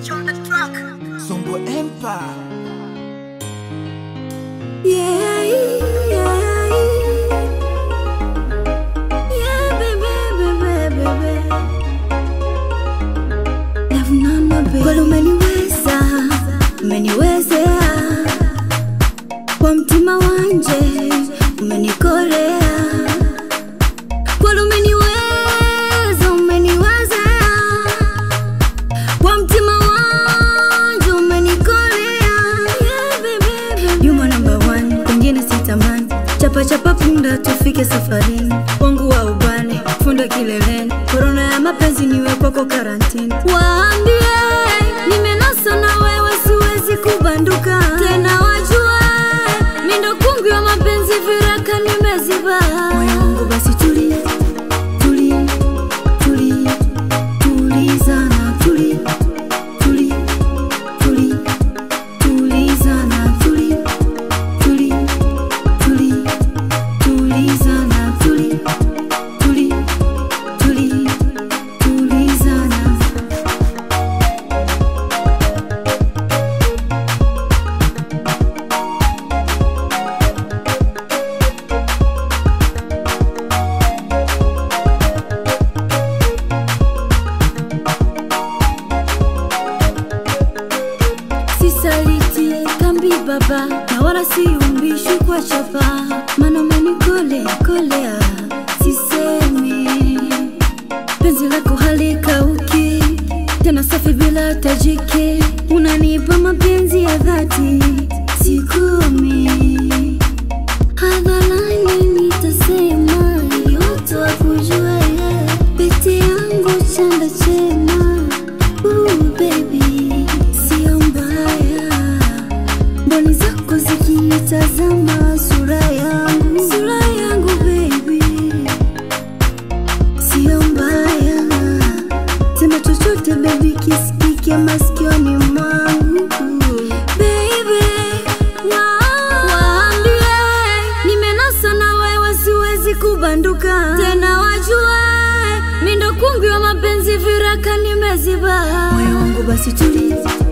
Songo Empire. Yeah, yeah, yeah, baby, baby, baby. Love nana, baby. Kweli umeniweza, umeniwezea kwa mtima wanje, umenikolea kweli umeniweza, umeniwezea kwa mtima wanje, umenikolea yeah, baby, baby. You my number one, kwingine sitamani chapa chapa punda tufike safarini wangu wa ubane funda kileleni korona ya mapenzi niwe kwako karantini waambie nimenasa na wewe siwezi kubanduka tena wajue mindo kungi wa mapenzi viraka nimeziba moyo wangu basi tulie tulie tulie tulizana tulie tulie tulie tulizana tulie tulie tulie tulizana tulie tulie tulie tulizana sisaliti kambi baba na wala siumbishi kwa chapa mana umenikole kolea sisemi penzi lako halikauki tena safi bila tajiki unanipa mapenzi ya dhati sikumi hadharani nitasema ili watu wakujue pete yangu chanda chema Ooh, baby sio mbaya mboni zako zikinitazama sura yangu sura yangu baby sio mbaya sema chochote baby kisikike masikioni mwangu baby wa- waambie nimenasa na wewe siwezi kubanduka tena wajue mindo kungi wa mapenzi viraka nimeziba moyo wangu basi tulie